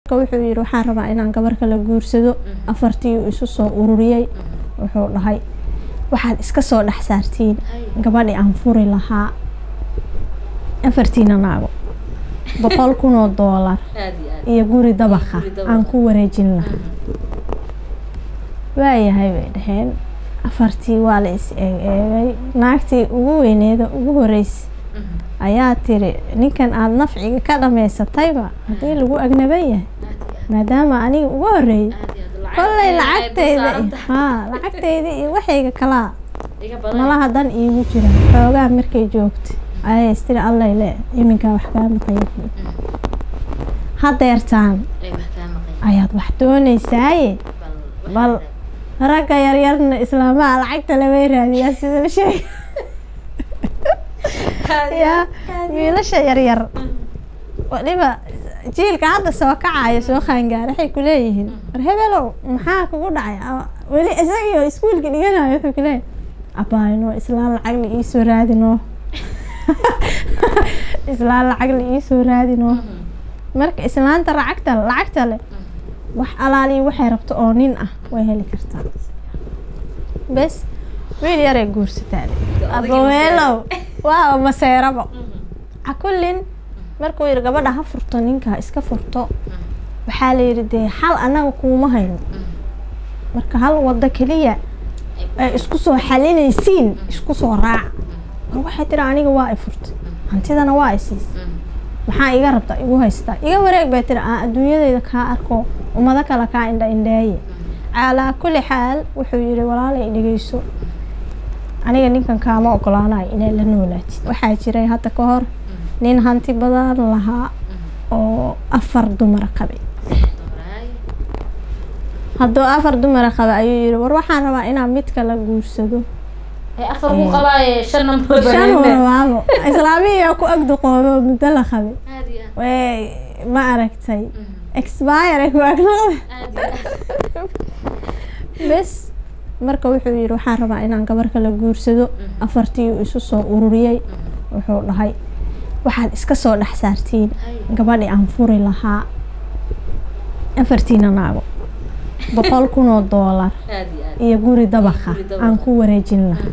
marka wuxuu yidhi waxaan rabaa inaan gabar kala guursado afartii uu isu soo ururiyey wuxuu dhahay waxaad iska soo dhex saartiin gabadhii aan furi lahaa afartiina naago boqol kun oo doolar aad iyo aad iyo guri dabaqa guri dabaqa. aan ku wareejin lahaa waayahay bay dhaheen afartii waa la is eeg eegay naagtii ugu weyneeda ugu horreysay ayaa tiri ninkan aada nafciga ka dhammaysatayba haddii lagu agnaban yahay maadaama aniga ugu horreeyay kollay lacagtayda iyo- haa lacagtayda iyo waxayga kalaa malaha dan iigu jira xoogaa markay joogta ayay istiri allay le iminkaa wax kaa maqaya hadeertaan ayaad wax doonaysaaye bal ragga yaryarna islaamaha lacagta labay raadiyaa sida la sheegay yaa wiilasha yaryar waliba jiilka hadda soo kacaya soo qaangaara waxay ku leeyihiin war hebelow maxaa kugu dhacay Ama weli isagiyo iskuulka dhiganayo wuxuu ku leeyahay abaayno islaan lacag la iisoo raadino islaan lacag la iisoo raadino marka islaanta lacagta lacagta leh wax alaaliyo waxay rabto oo nin ah way heli kartaa bes wiil yaray guursataa abaweelow waa maseerabo cakullin markuu yidhi gabadha ha furto ninka iska furto waxaa la yidhi dee xal annaga kuuma hayno marka hal wado keliya ay isku soo xalinaysiin isku soo raaca war waxay tiri aniga waa i furtay hantidana waa i siisay maxaa iga rabta igu haystaa iga wareeg bay tiri aan adduunyadayda kaa arko ummado kale kaa indha indheeye calaa kulli xaal wuxuu yidhi walaalay dhegeyso aniga ninkan kaama ogolaanayo inay la noolaatid waxaa jiray hadda ka hor nin hanti badan lahaa oo afar dumara qabay hadduu afar dumara qaba ayuu yidhi war waxaan rabaa inaan mid kala guursado afar ku qabaaye shan number shan warabaabo islaamiya ku agduqoobo muddo la qabay way ma aragtay expire ku agnoqda bes marka wuxuu yidhi waxaan rabaa inaan gabar kala guursado afartii uu isu soo ururiyey wuxuu dhahay waxaad iska soo dhex saartiin gabadhii aan furi lahaa afartiina naago boqol kun oo doolar iyo guri dabaqa Guri dabaqa. aan ku wareejin lahaa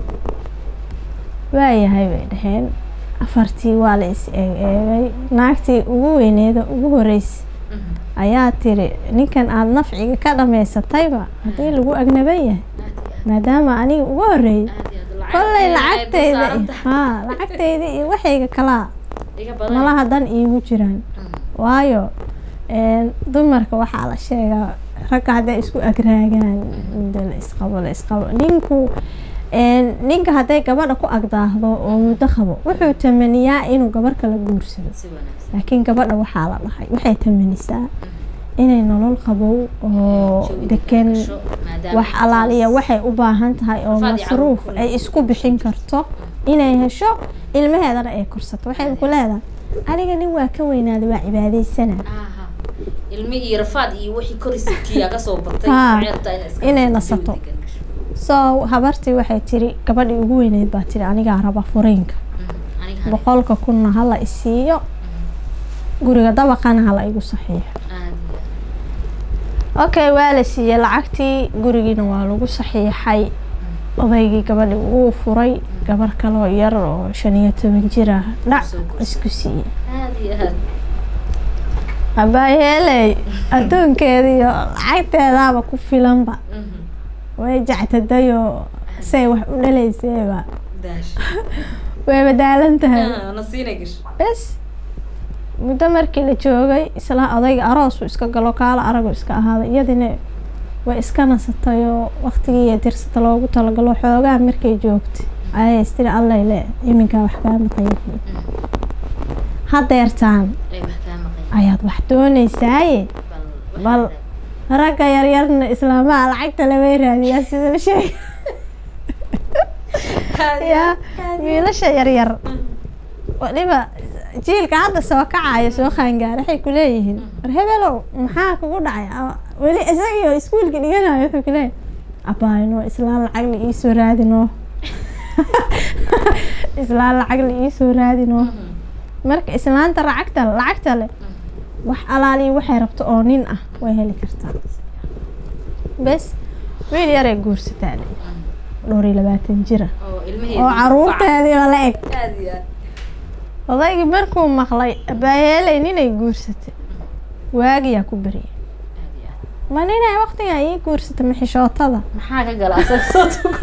waayahay bay dhaheen afartii waa la is eeg eegay naagtii ugu weyneeda ugu horreysay ayaa tiri ninkan aada nafciga ka dhammaysatayba haddii lagu agnaban yahay maadaama aniga ugu horreeyay kollay lacagtayda iyo- haa lacagtayda iyo waxayga kalaa malaha dan iigu jiraan waayo een, dumarka waxaa la sheegaa ragga hadday isku agraagaan muddo la isqabo la isqabo ninku een, ninka hadday gabadha ku agdaahdo oo muddo qabo wuxuu tamaniyaa inuu gabar kala guursado laakiin gabadha waxaa la dhahay waxay tamanisaa inay nolol qabow oo degan wax alaaliya waxay u baahan tahay oo Rafaad iyo masruuf caruur ay isku bixin karto inay hesho ilmaheedana ay korsato waxay ku leedahay aniga nin waa ka weynaaday waa cibaadaysana ilmi iyo rafaad iyo wixii koriskiyaa kasoo batay Haa, waxay rabtaa inay iska inay nasato, nasato. jawi degan gasho. so habartii waxay tiri gabadhii ugu weyneyd baa tiri anigaa raba furiinka Mhm, aniga hane. boqolka kunna hala isiiyo guriga dabaqana hala igu saxiixo Aad iyo okay waa la siiyey lacagtii gurigiina waa lagu saxiixay odaygii gabadhi wuu furay gabar kaloo yar oo shan iyo toban jir ah dhac Soo guursaday. isku siiyey aad iyo aad abaayeeley adduunkeeda iyo lacagteedaaba ku filanba Mhm, way jectadayoo say wax u dhalayseeba daash way badaalan tahay Ah, nasiinay gasho bes muddo markii la joogay isla odayga aroosu iska galo kaala aragu iska ahaaday iyadina way iska nasatayoo waqtigii iyo dirsata loogu talagalo xoogaa markay joogtay ayay istiri allay le iminkaa wax kaa maqaya hadeertaan ay wax kaa maqan ayaad wax doonaysaaye bal bal ragga yaryarna islaamaha lacagta labay raadiyaa sida la sheegay yaa wiilasha yaryar waliba jiilka hadda soo kacaya soo qaangaara waxay ku leeyihiin war hebelow maxaa kugu dhacay Ama weli isagiyo iskuulka dhiganayo wuxuu ku leeyahay abaayno islaan lacag la iisoo raadino islaan lacag la iisoo raadino marka islaanta lacagta lacagta leh wax alaaliya waxay rabto oo nin ah way heli kartaa bes wiil yaray guursataa le dhowr iyo labaatan jira oo ilmaheedii oo caruurteediiba la eg aad iyo aad odaygii markuu maqlay abaayeelay ninay guursatay waagiyaa ku beriyay aad iyo aad ma ninay waqtigan ii guursatay maxishootada maxaa ka gala asaga soo tuko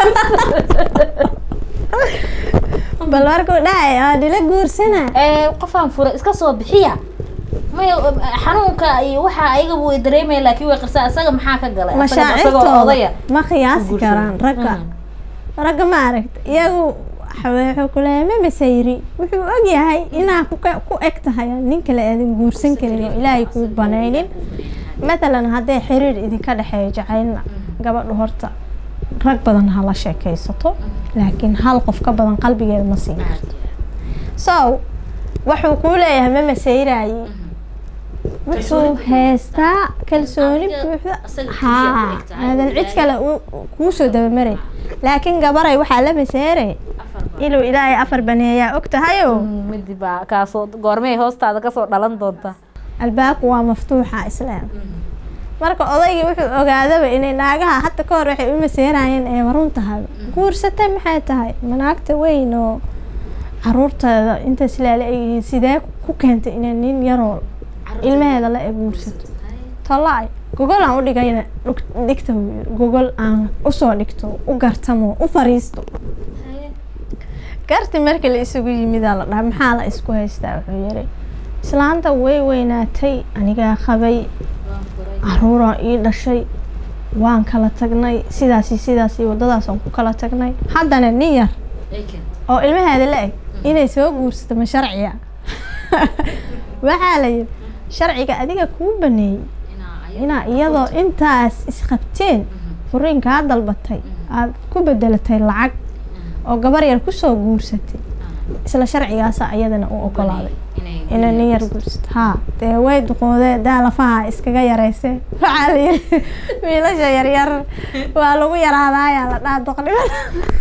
bal markuu dhacay aa dhila guursana ee qofaan fura iska soo bixiya may xanuunka iyo waxa ayaga way dareemaya laakiin way qarsaa asaga maxaa ka galay Asaga- asagoo mashaacirtooda odaya ma qiyaasi guursada. karaan ragga Mhm. ragga ma aragta iyagu wuxuu kuleeyahay ma masayri wuxuu ogyahay inaa ku ka- ku eg tahay nin kale aadan guursan karin oo ilaahay kuu banaynin matalan hadday xiriir idinka dhexeeyo jacaylna gabadhu horta rag badan ha la sheekaysato laakiin hal qof ka badan qalbigeeda ma siin Aad iyo so wuxuu kuu leeyahay ma masayraaye wuxuu Kalsooni buuxda. haystaa kalsooni Adiga- buuxda asaga keliya ku haa eg tahay, aadan cid ilaahay- kale u- u- kuusoo dabamaray laakiin gabaray waxaa la maseyray afar baa. inuu ilaahay afar baneeyaa og tahayo midi baa kaasoo goormay hoostaada kasoo dhalan doonta albaabku waa maftuuxa islaam marka odaygii wuxuu ogaadaba inay naagaha hadda ka hor waxay u maseerayeen ee warun tahay guursatay maxay tahay manaagta weyn oo caruurteeda intaas laala egyihiin sidee ku keentay inay nin yaroo ilmaheeda la eg guursato tolay gogol aan u dhigayna dhug- dhigta buu yiri gogol aan usoo dhigto u gartamo u fariisto garti markii la isugu yimidaa la dhaha maxaa la isku haystaa wuxuu yiri islaanta way weynaatay anigaa qabay caruuraan ii dhashay waan kala tagnay sidaasi sidaasi waddadaasaan ku kala tagnay haddana nin yar oo ilmaheeda la eg inay soo guursato ma sharciya waxaa la yidhi sharciga adiga kuu baneeyey inaa iyadoo intaas isqabteen furiinkaa dalbatay aada ku bedelatay lacag oo gabar yar kusoo guursatay isla sharcigaasa iyadana u ogolaaday inay nin yar guursato haa dee way duqoodee daa lafaha iskaga yaraysee waxaa la yidhi wiilasha yaryar waa lagu yaraadaayaa la dhaha doqnimada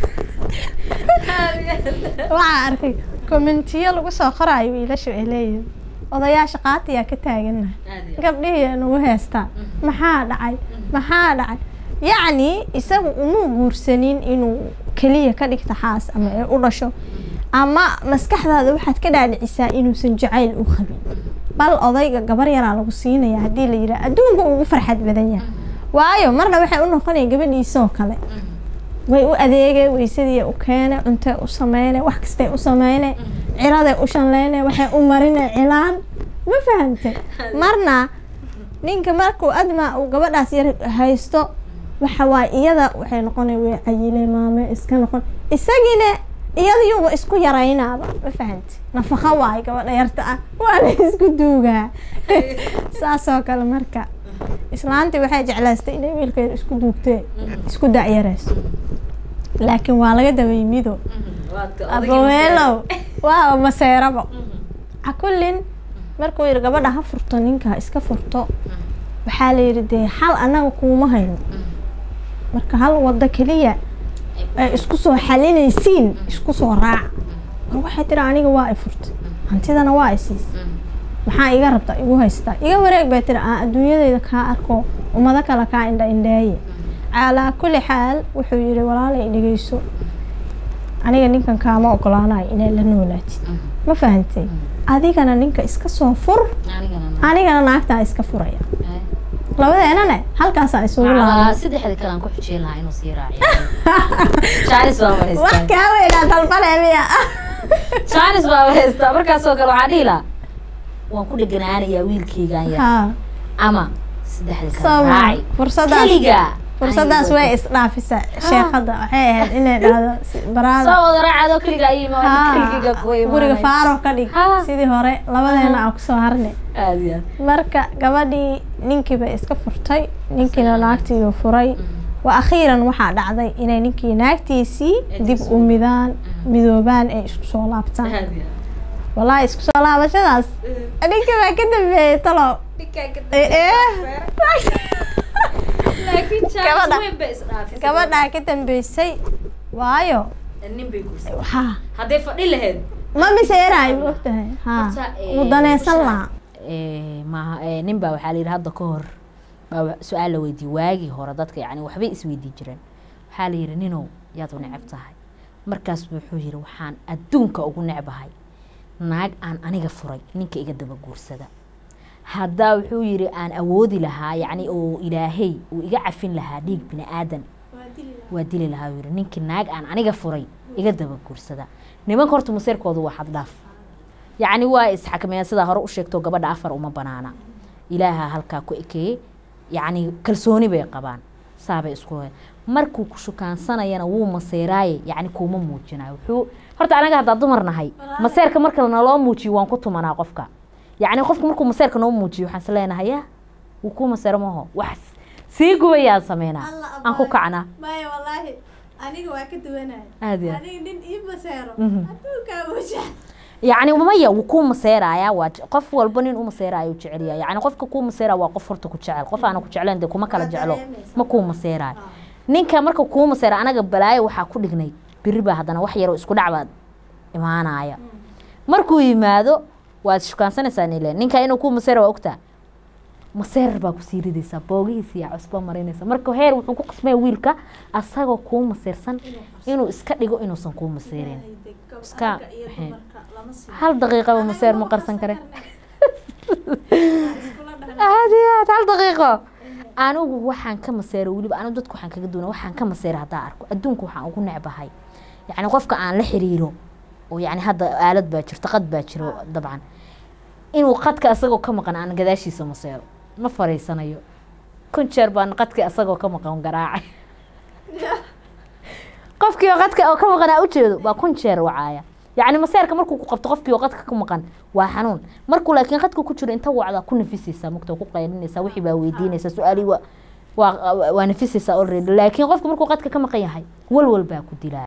waxaa arkay kommentiyo lagu soo qoraayo wiilashu ay leeyihin odayaasha qaatiyaa ka taaganaha gabdhihii nagu heestaan maxaa dhacay maxaa dhacay yacni isagu umuu guursanin inuu keliya ka dhigta xaas ama ay u dhasho ama maskaxdaada waxaad ka dhaadhicisaa inuusan jacayl u qabin bal odayga gabar yaraa lagu siinaya haddii la yidhaha adduunka ugu farxad badan yahay waayo marna waxay u noqonaya gabadhiisoo kale way u adeegay weysadii u keenay cuntay u sameynay wax kastay u sameynay ciraday u shanleynay waxay u marinay cilaan ma fahamtay marna ninka markuu adma uu gabadhaas yar haysto waxa waaye iyada waxay noqonay way cayilay maame iska noqon isagiina iyadayuuba isku yaraynaaba ma fahamtay nafaqo waayo gabadha yarta ah waa la isku duugaa saasoo kale marka islaantii waxay jeclaystay inay wiilka yar isku duugtee isku dacyarayso laakiin waa laga daway mido aboweelow waa maseerabo cakullin markuu yidhi gabadha ha furto ninka iska furto waxaa la yidhi dee xal annaga kuuma hayno marka hal waddo keliya ay isku soo xalinaysiin isku soo raaca war waxay tiri aniga waa i furtay hantidana waa i siisay maxaa iga rabta igu haystaa iga wareeg bay tiri aan adduunyadeyda kaa arko ummado kale kaa indha indheeye calaa kulli xaal wuxuu yidhi walaalay dhegeyso aniga ninkan kaama ogolaanayo inay la noolaatid ma fahantay adigana ninka iska soo fur anigana naagtaa iska furaya labadeenane halkaasaa isugu laabay saddexda kale aan ku xujeen lahaa inuu sii raaciyo jaanis baa wax haystaa kaa weynaa dalbane miya jaanis baa haystaa markaasoo kale waxaa dhihi lahaa waan ku dheganaanayaa wiilkaygaan yar haa ama saddexda kale soo ma raaci fursadaas keliga fursadaas way isdhaafisa sheekada waxay ahayd inay dhahdo si- baraada soo wada raacadoo keliga ay Haa, keligiga ku guriga faaro ka dhig Haa. sidii hore labadeena aan kusoo harnay aad iyo aad marka gabadhii ninkii bay iska furtay ninkiina naagtiiuu furay wa akhiiran waxaa dhacday inay ninkii naagtiisii dib u midaan midoobaan ay isku soo laabtaan aad iyo wallaahi isku soo laabashadaas ninkii baa ka dambeeyey talo ee laakiin Gabadha. jaanis weyn bay isdhaafisay gabadhaa ka dambeysay waayo nin bay guursan haa hadday fadhi lahayd ma miseeraayo ma ogtahay haa Horta, ee, wuu danaysan bulshada- lahaa eh, maaha eh, nin baa waxaa la yidhi hadda ka hor baa wa- su-aal la weydiiyey waagii hore dadka yani waxbay isweydii jireen waxaa la yidhi ninow yaad u neceb tahay markaas buu wuxuu yidhi waxaan adduunka ugu necbahay naag aan aniga furay ninka iga daba guursada haddaa wuxuu yidhi aan awoodi lahaa yacni oo ilaahay uu iga cafin lahaa dhiig bini aadan waa dili lahaa yiri ninkii naag aan aniga furay iga daba guursada nimanka horta maseerkoodu waa xaddhaaf yacni waa isxakameeyaan sidaa hore u sheegto gabadha afar uma banaana ilaaha halkaa ku ekeeyey yacni kalsooni bay qabaan saabay isku he markuu ku shukaansanayana wuu maseeraaye yacni kuuma muujinayo wuxuu horta anaga haddaa dumar nahay maseerka marka naloo muujiyo waan ku tumanaa qofka yacni qofka markuu maseerka noo muujiyo waxaan is leenahay ya wuu kuu maseero maho wax sii gubayaan sameynaa aan ku kacnaa maya wallaahi aniga waa ka duwanaya aad iyo aad. aniga nin ii maseero Mhm. adduunkaa waja yacni maya wuu kuu maseerayaa waa je- qof walba nin u maseerayo jecel yahay yacni qofka kuu maseera waa qof horta ku jecel qof aana ku jecleen dee kuma kala Waa jeclo dareemaysaa. ma kuu maseerayo ninka marka kuu maseera anaga balaayo waxaa ku dhignay biri baa haddana wax yaroo isku dhac baad imaanaya markuu yimaado waad shukaansanaysaa nile ninka inuu kuu maseera waa ogtaa maseerar baa kusii ridaysaa boogihiisa iyo cusba marinaysa marka heer wuxuu ku qasmaya wiilka asagoo kuu maseersan inuu iska dhigo inuusan kuu maseerin Iska- maxay- hal daqiiqaba maseer ma qarsan kare aad iyo aad hal daqiiqo anigu waxaan ka maseero weliba anigu dadku waxaan kaga duuna waxaan ka maseera haddaa arko adduunka waxaan ugu necbahay yacni qofka aan la xiriiro oo yacni hadda aalad baa jirto qad baa jiro dabcan inuu qadka asagoo ka maqan aan gadaashiisa maseero ma fariisanayo kun jeer baan qadka asagoo ka maqan garaacay qofkii oo qadka oo ka maqan aa ujeedo baa kun jeer wacaaya yacni maseerka markuu ku qabto qofkii oo qadka ka maqan waa xanuun markuu laakiin qadka ku jiro inta wacdaa ku nafisaysaa mugta ku qaylinaysaa wixii baa weydiinaysaa su-aalii waa waa waa nafisaysaa already laakiin qofka markuu qadka ka maqan yahay walwal baa ku dilaa